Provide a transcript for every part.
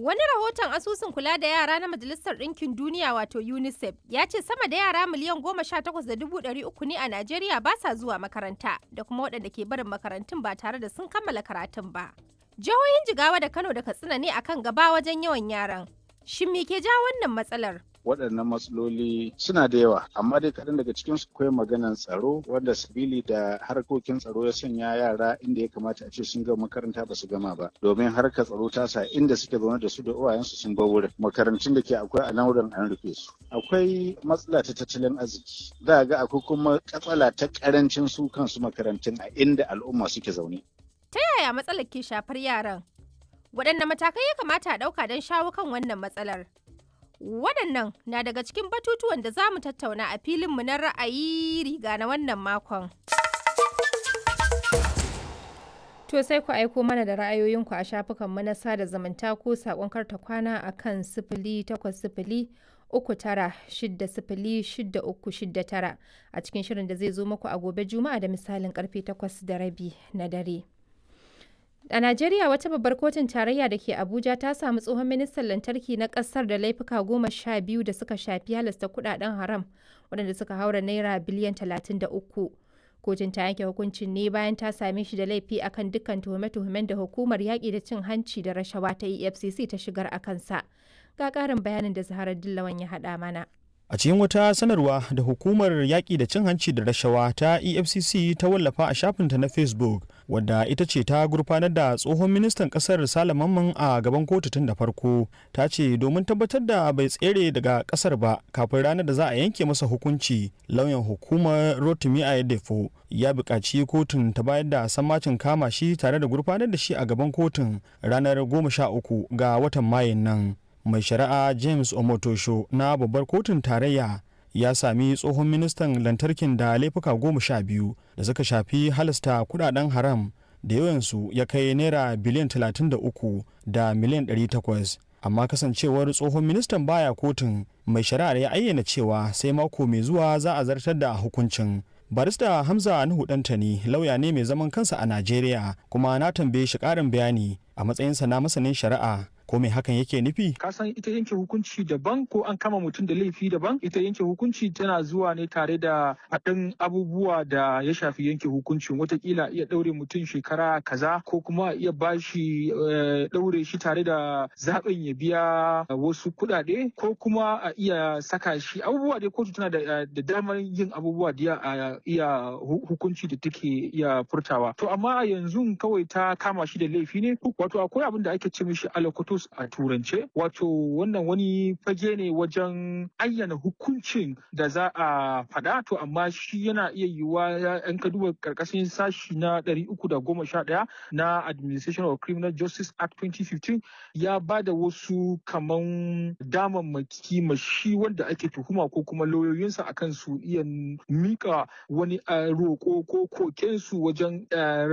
Wani rahoton asusun kula da yara na Majalisar Ɗinkin Duniya wato UNICEF ya ce sama da yara miliyan goma sha takwas da dubu ɗari uku ne a Najeriya ba sa zuwa makaranta da kuma waɗanda ke barin makarantun ba tare da sun kammala karatun ba. Jihohin Jigawa da Kano da Katsina ne akan gaba wajen yawan yaran. Shin me ke ja wannan matsalar? waɗannan matsaloli suna da yawa amma dai kaɗan daga cikin su akwai maganan tsaro wanda sabili da harkokin tsaro ya sanya yara inda ya kamata a ce sun gama makaranta ba su gama ba domin harkar tsaro ta sa inda suke zaune da su da uwayensu sun bar wurin makarantun da ke akwai a nan wurin an rufe su akwai matsala ta tattalin arziki za ga akwai kuma katsala ta karancin su kansu makarantun a inda al'umma suke zaune Ta yaya matsalar ke shafar yaran? Waɗanne matakai ya kamata a ɗauka don shawo kan wannan matsalar? Waɗannan na daga cikin batutuwan da za mu tattauna a filinmu na ra'ayi riga na wannan makon. To sai ku aiko mana da ra'ayoyinku a shafukanmu na sada zumunta ko saƙon karta kwana a kan sifili takwas sifili uku tara shidda sifili shidda uku shidda tara a cikin shirin da zai zo muku a gobe juma'a da misalin karfe takwas da rabi na dare. A Najeriya wata babbar kotun tarayya da ke Abuja ta samu tsohon ministan lantarki na kasar da laifuka goma sha biyu da suka shafi halasta kudaden haram waɗanda suka haura naira biliyan talatin da uku. Kotun ta yanke hukuncin ne bayan ta same shi da laifi akan dukkan tuhume-tuhumen da hukumar yaƙi da cin hanci da rashawa ta EFCC ta shigar a kansa. Ga ƙarin bayanin da Zaharar Dillawan ya haɗa mana. A cikin wata sanarwa da hukumar yaƙi da cin hanci da rashawa ta EFCC ta wallafa a shafinta na Facebook, wadda ita ce ta gurfanar da tsohon ministan ƙasar Sale Mamman a gaban kotu tun da farko, ta ce domin tabbatar da bai tsere daga ƙasar ba kafin ranar da za a yanke masa hukunci, lauyan hukumar Rotimi Ayedefo ya buƙaci kotun ta bayar da sammacin kama shi tare da gurfanar da shi a gaban kotun ranar 13 ga watan Mayun nan. mai shari'a james omotosho na babbar kotun tarayya ya sami tsohon ministan lantarkin da laifuka goma sha biyu da suka shafi halasta kudaden haram da yawansu ya kai naira biliyan 33 da miliyan 800 amma kasancewar tsohon ministan baya kotun mai shari'ar ya ayyana cewa sai mako mai zuwa za a zartar da hukuncin barista hamza nuhu dantani lauya ne mai zaman kansa a najeriya kuma na tambaye shi karin bayani a matsayinsa na masanin shari'a ko me hakan yake nufi? Ka san ita yanke hukunci daban ko an kama mutum da laifi daban ita yanke hukunci tana zuwa ne tare da haɗin abubuwa da ya shafi yanke hukuncin watakila iya ɗaure mutum shekara kaza ko kuma iya bashi ɗaure shi tare da zaɓin ya biya wasu kuɗaɗe ko kuma a iya saka shi abubuwa dai kotu tana da damar yin abubuwa da a iya hukunci da take iya furtawa to amma a yanzu kawai ta kama shi da laifi ne wato akwai abin da ake ce mishi alakotos a turance wato wannan wani fage ne wajen ayyana hukuncin da za a faɗa to amma shi yana iya yiwuwa yan ka duba karkashin sashi na 311 na administration of criminal justice act 2015 ya ba da wasu kaman damammaki ma shi wanda ake tuhuma ko kuma lauyoyinsa akan su iya mika wani roƙo ko kokensu wajen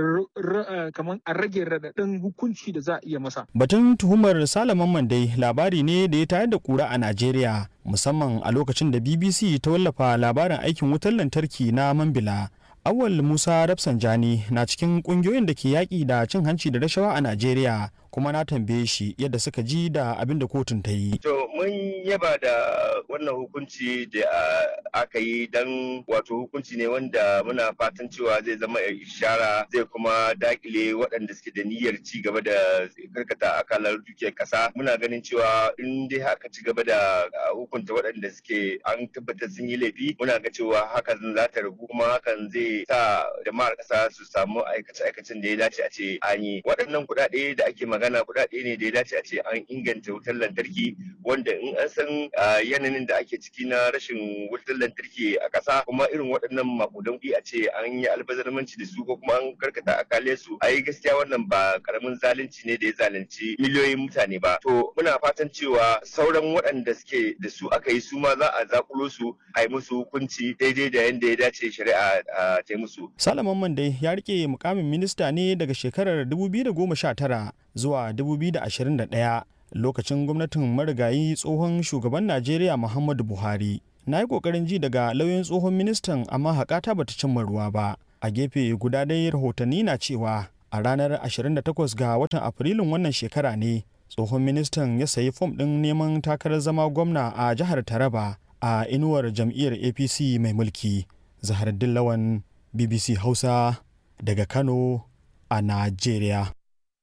kaman a rage raɗaɗin hukunci da za a iya masa batun tuhumar Salaman Mandai labari ne da ya tayar da kura a Najeriya musamman a lokacin da BBC ta wallafa labarin aikin wutar lantarki na Mambila. Awal Musa Rafsanjani na cikin kungiyoyin da ke yaƙi da cin hanci da rashawa a Najeriya kuma na tambaye shi yadda suka ji da abin da kotun ta yi. To mun yaba da wannan hukunci da aka yi don wato hukunci ne wanda muna fatan cewa zai zama ishara zai kuma dakile waɗanda suke da niyyar ci gaba da karkata akalar dukiyar ƙasa. Muna ganin cewa in dai haka ci gaba da hukunta waɗanda suke an tabbatar sun yi laifi muna ga cewa hakan za ta ragu kuma hakan zai sa jama'ar ƙasa su samu aikace-aikacen da ya dace a ce an yi. Waɗannan kuɗaɗe da ake magana kuɗaɗe ne da ya dace a ce an inganta wutar lantarki wanda in an san yanayin da ake ciki na rashin wutar lantarki a ƙasa kuma irin waɗannan makudan kuɗi a ce an yi albazarmanci da su ko kuma an karkata akale su ai gaskiya wannan ba karamin zalunci ne da ya zalunci miliyoyin mutane ba to muna fatan cewa sauran waɗanda suke da su aka yi su ma za a zakulo su a yi musu hukunci daidai da yadda ya dace shari'a ta yi musu. Salaman Mandai ya rike mukamin minista ne daga shekarar 2019 zuwa 2021 lokacin gwamnatin marigayi tsohon shugaban Najeriya Muhammadu Buhari. Na yi ƙoƙarin ji daga lauyan tsohon ministan amma haƙata bata cimma ruwa ba. A gefe guda dai rahotanni na cewa a ranar 28 ga watan Afrilun wannan shekara ne tsohon ministan ya sayi fom ɗin neman takarar zama gwamna a jihar taraba a inuwar jam'iyyar apc mai mulki zahar dillawan bbc hausa daga kano a najeriya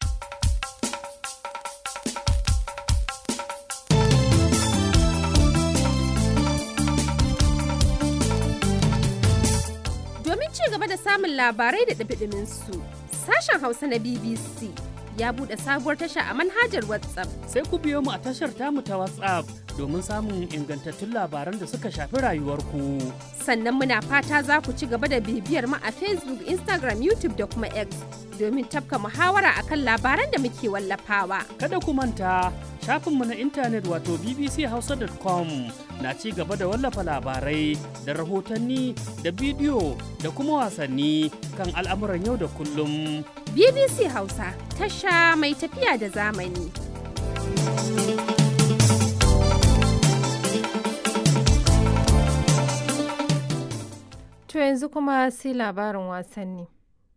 Domin ci gaba da samun labarai da ɗumi su sashen Hausa na BBC ya buɗe sabuwar tasha a manhajar WhatsApp. Sai ku biyo mu a tashar tamu ta WhatsApp domin samun ingantattun labaran da suka shafi rayuwarku. Sannan muna fata za ku ci gaba da bibiyar mu a Facebook, Instagram, YouTube da kuma X domin tafka muhawara akan labaran da muke wallafawa. Kada ku manta shafinmu na intanet wato bbchausa.com na ci gaba da wallafa labarai da rahotanni da bidiyo da kuma wasanni kan al'amuran yau da kullum. BBC Hausa tasha mai tafiya da zamani. To yanzu kuma sai labarin wasanni.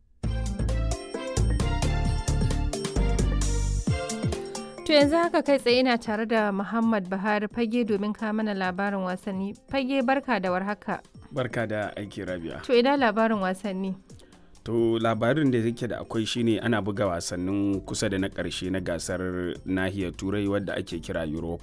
To yanzu haka kai tsaye ina tare da Muhammad Buhari fage domin ka mana labarin wasanni. Fage barka da warhaka. Barka da aiki rabia. To ina labarin wasanni. To labarin da yake da akwai shine ana buga wasannin kusa da na ƙarshe na gasar nahiyar turai wadda ake kira Europa